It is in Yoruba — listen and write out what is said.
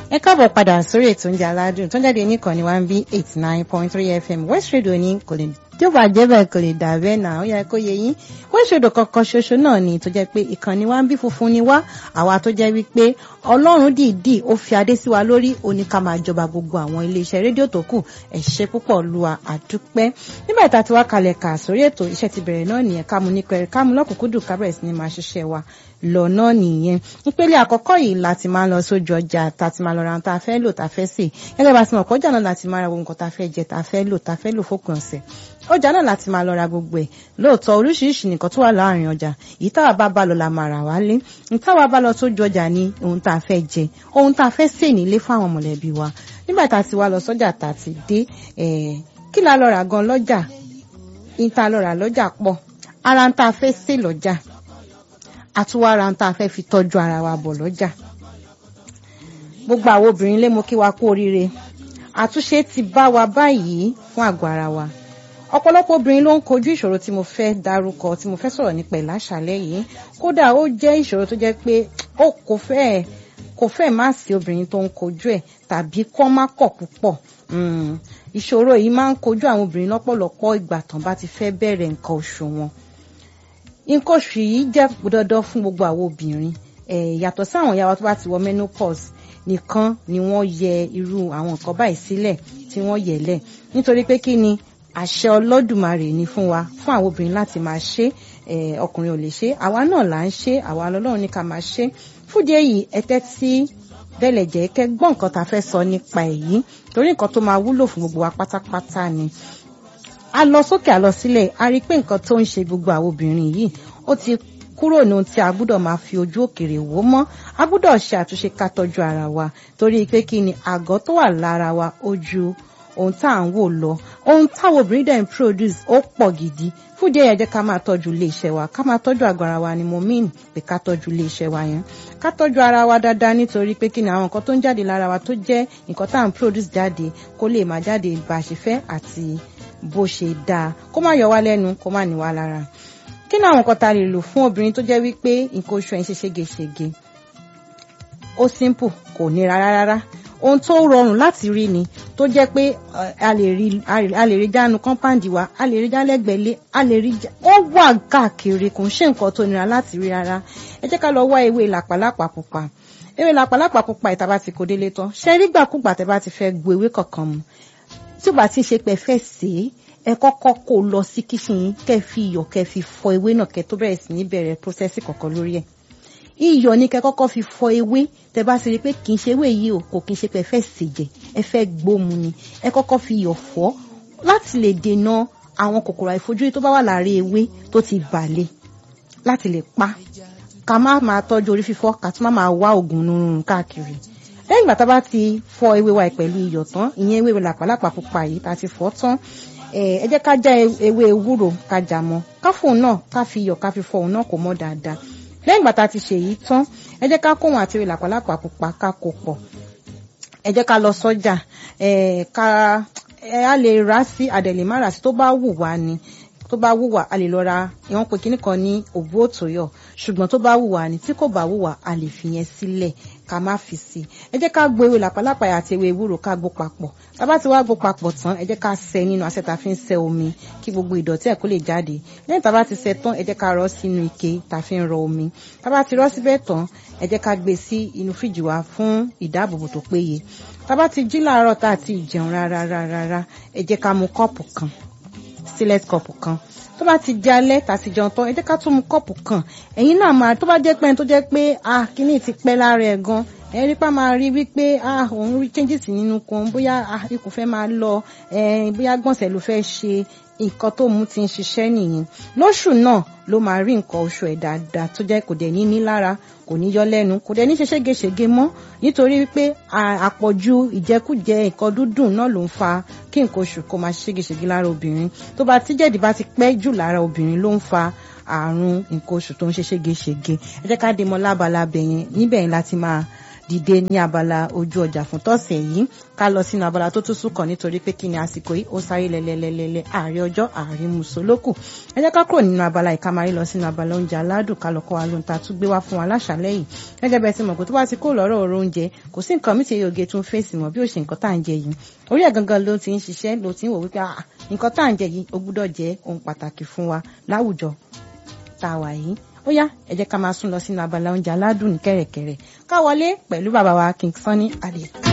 ẹ káàbọ̀ padà sórí ètò oúnjẹ aládùn tó ń jáde níkànnì one b eight nine point three fm west radio ní kò lè tí ó bá jẹ́ bẹ́ẹ̀ kò lè dà bẹ́ẹ̀ náà ó yẹ kó yẹ yín west radio kankan ṣoṣo náà ni tó jẹ́ pé ìkànnì one b funfun ni wá àwa tó jẹ́ wípé ọlọ́run dìídì ó fi adé sí wa lórí ó ní ká máa jọba gbogbo àwọn iléeṣẹ́ rédíò tó kù ẹ ṣé púpọ̀ lu àdúpẹ́ nígbà tá a ti wá kalẹ̀ kà sórí ètò iṣẹ́ ti bẹ̀rẹ̀ náà nìyẹn ká mú ní pẹ̀rẹ̀ ká mú lọ́kùnkúndùn ká bẹ̀rẹ̀ sí ni máa ṣiṣẹ́ wa lọ náà nìyẹn ìpele àkọ́kọ́ yìí láti máa lọ sójú ọjà tá a ti máa lọ ra ohun tá a fẹ́ lò tá a fẹ́ sè gẹ́gẹ́ bá a ti mọ̀ kọjá náà láti máa ra ohun kan tá a fẹ́ jẹ tá a fẹ́ lò tá a fẹ́ lò fópin ọ̀sẹ̀ ọjà náà láti máa lọ ra gbogbo ẹ̀ lóòótọ́ oríṣiríṣi nǹkan tó wà láàrin ọjà èyí táwa bá bá lọ la máa rà wálé táwa bá lọ sójú ọjà ní ohun tá a fẹ́ jẹ ohun tá a fẹ́ sè nílé fáwọn mọ̀lẹ́bí wa nígbà tá a ti wá lọ sọ́jà tá a ti dé kí la lọ rà gan lọ́jà ìta lọ rà lọ́jà pọ̀ ara ń tá a fẹ́ sè lọ́jà àtúwára ń tá a fẹ́ fi tọ́jú ara wa bọ̀ lọ́jà gbogbo àwọn obìnrin lé mo kí wa kú oríire àtúnṣe ti bá wa báyìí fún àgọ́ ara wa ọ̀pọ̀lọpọ̀ obìnrin ló ń kojú ìṣòro tí mo fẹ́ dárúkọ tí mo fẹ́ sọ̀rọ̀ nípa ẹ̀ láṣálẹ́ yìí kódà ó jẹ́ ìṣòro tó jẹ́ pé ó kò fẹ́ kò fẹ́ má sí obìnrin tó ń kojú ẹ̀ tàbí kọ́ má kọ̀ púpọ̀ ìṣòro yìí máa ń kojú àwọn obìnrin lọ́pọ̀lọpọ̀ ìgbà tán bá ti fẹ́ bẹ̀rẹ̀ nǹkan oṣù wọn nǹkan oṣù yìí jẹ́ dandan fún gbogbo àwọn obìnrin yàtọ̀ sí àwọn ìyá wa tó bá ti wọ menopause nìkan ni wọ́n yẹ irú àwọn nǹkan báyìí sílẹ̀ tí wọ́n yẹ̀ lẹ̀ nítorí pé kí ni àṣẹ ọlọ́dùmarè ni fún wa fún àwọn obìnrin láti máa ṣe ọkùnrin ò lè ṣe àwa náà là ń ṣe àwa lọ́lọ́run ní ká máa ṣe fúdìí èyí ẹtẹ́ tí bẹ́lẹ̀ jẹ́ kẹ́ gbọ́ nǹkan tá a fẹ́ sọ nípa èyí torí nǹkan tó máa wúlò fún gbogbo wa pátápátá ni a lọ sókè a lọ sílẹ̀ a rí i pé nǹkan tó ń ṣe gbogbo àwọn obìnrin yìí ó ti kúrò ní ohun tí a gbúdọ̀ máa fi ojú òkèrè wò mọ́ a gbúdọ̀ ṣe àtúnṣe ká tọ́jú ara wa torí pé kí ni àgọ́ tó wà lára wa ó ju ohun tá à ń wò lọ ohun táwọn obìnrin dẹ̀ ń produce ó pọ̀ gidi fúdìí ẹ̀yẹ jẹ́ ká máa tọ́jú ilé iṣẹ́ wa ká máa tọ́jú àgọ́ ara wa ni mo mean pé ká tọ́jú ilé iṣẹ́ wa yẹn ká tọ́jú ara wa dáadáa nítorí pé kí ni àwọn nǹkan tó ń jáde lára wa tó jẹ́ nǹkan tá à ń produce jáde kó lè máa jáde bá a ṣe fẹ́ àti bó ṣe dáa kó má yọ wá lẹ́nu kó má ní wá lára kí ni àwọn nǹkan tá a lè lò fún obìnrin tó jẹ́ wípé nǹkan oṣù ẹ̀ ń ṣe ségesège ó simple kò nira rárá ohun tó rọrùn láti rí ni tó jẹ́ pé a lè rí a lè rí jánu kọ́ńpáǹdì wa a lè rí jálẹ̀gbẹ̀lé a lè rí ó wà káàkiri kò ń ṣe nǹkan tó nira láti rí rárá ẹ jẹ́ ká lọ wá ewé làpálàpà pupa ewé làpálàpà pupa ìta bá ti kó délé tán ṣe rí gbàkúgbà tẹ́ bá ti fẹ́ gbo ewé kankan mu tí ó bá ti ṣe pé fẹ́ sè é ẹ kọ́kọ́ kó lọ sí kíṣìn kẹ́ fi iyọ̀ kẹ́ fi fọ ewé náà kẹ́ tó bẹ̀rẹ̀ sí ní bẹ̀rẹ̀ prósẹ́sì kọ̀ọ̀kan lórí ẹ̀ iyọ̀ ní kẹ́ kọ́kọ́ fi fọ ewé tẹ́ bá ṣe rí pé kì í ṣe ewé yìí o kò kì í ṣe pé ẹ fẹ́ sè jẹ ẹ fẹ́ gbómu ni ẹ kọ́kọ́ fi iyọ̀ fọ láti lè dènà àwọn kòkòrò àìfojúrí tó bá wà láàrin ewé tó ti bàlẹ̀ láti lè pa ká má máa tọ́jú orí fífọ́ ká tún má máa wá oògùn nurun káàkiri lẹ́yìn ìgbà tá a bá ti fọ ewé wa pẹ̀lú iyọ̀ tán ìyẹn ewé làpálàpà pupa yìí tá a ti fọ tán ẹ jẹ́ ká já ewé ewúro ká jà mọ́ ká fóun náà ká fi iyọ̀ ká fi fọ òun náà kó mọ́ dáadáa lẹ́yìn ìgbà tá a ti ṣe èyí tán ẹ jẹ́ ká kóhun àti ewé làpálàpà pupa ká kó pọ̀ ẹ jẹ́ ká lọ sọ́jà ká a lè rà sí àdẹ̀lẹ̀ má rà sí tó bá wù wá ni tó bá wù wá a lè lọ ra ìwọ̀n pé kíní kan ní òbú òtòyọ̀ ṣùgbọ́n tó bá wù wá ni tí kò bá wù wá a lè fi yẹn sílẹ̀ ká má fi sí ẹ jẹ́ ká gbo ewé làpálàpà àti ewé ewúro ká gbó papọ̀ tá bá ti wá gbó papọ̀ tán ẹ jẹ́ ká sẹ nínú asẹ́ tá fi ń sẹ omi kí gbogbo ìdọ̀tí ẹ̀ kó lè jáde lẹ́yìn tá bá ti sẹ tán ẹ jẹ́ ká rọ́ sínú ike tá fi ń rọ omi tá bá ti rọ́ síbẹ̀ tán ẹ jẹ́ ká gbé sí inú fíjì wa fún ìdáàbòbò tó péye tá bá ti jí láàárọ̀ tá àti ìjẹun rárá rárá ẹ jẹ́ ká mu kọ́ọ̀pù kan sílẹ̀t kọ́ọ̀pù kan tó bá ti di alẹ́ tàti jẹun tán ẹ jẹ́ ká tún mu kọ́ọ̀pù kan ẹ̀yin náà máa tó bá jẹ́ pé tó jẹ́ pé ah kíní ti pẹ́ lára ẹ̀ gan ẹ rí pa máa rí wípé ah òun rí changes nínú kan bóyá ah ikùn fẹ́ máa lọ bóyá gbọ̀nsẹ̀ ló fẹ́ ṣe nǹkan tó mú ti ń ṣiṣẹ́ nìyẹn lóṣù náà ló máa rí nǹkan oṣù ẹ̀ dáadáa tó jẹ́ kò dẹ̀ ní ní lára kò ní yọ lẹ́nu kò dẹ̀ ní ṣe ségesège mọ́ nítorí wípé àpọ̀jù ìjẹkújẹ nǹkan dúdùn náà ló ń fa kí nǹkan oṣù kó máa ségesège lára obìnrin tó bá tí jẹ̀dí bá ti pẹ́ jù lára obìnrin ló ń fa àrùn nǹkan oṣù tó ń ṣe ségesège ẹ jẹ́ ká dé mọ́ lábalábẹ̀ yẹn níbẹ̀ yẹn láti máa dìde ní abala ojú ọjà fún tọ̀sẹ̀ yìí ká lọ sínú abala tó tún sùn kàn nítorí pé kí ni àsìkò yìí ó sáré lẹ́lẹ́lẹ́lẹ́ ààrẹ ọjọ́ ààrẹ mùsùlùkù ẹ jẹ́ ká kúrò nínú abala ìkámarí lọ sínú abala oúnjẹ aládùn ká lọ kọ́ wa lóhun tá a tún gbé wá fún wa láṣàlẹ́ yìí gẹ́gẹ́ bẹ́ẹ̀ ti mọ̀ pé tó bá ti kó lọ́rọ̀ ọ̀rọ̀ oúnjẹ kò sí nǹkan mìtì oge tún fèsì mọ́ bí ó ṣe nǹkan tá à ń jẹ yìí orí ẹ̀ gangan ló ti ń ṣiṣẹ́ ló ti ń wò wípé nǹkan tá à ń jẹ yìí ó gbúdọ̀ jẹ́ ohun pàtàkì fún wa láwùjọ tá a wà yìí ó yá ẹ jẹ́ ká máa sún lọ sínú abala oúnjẹ aládùn ní kẹ̀rẹ̀kẹ̀rẹ̀ ká wọlé pẹ̀lú bàbá wa King Sunny Adé.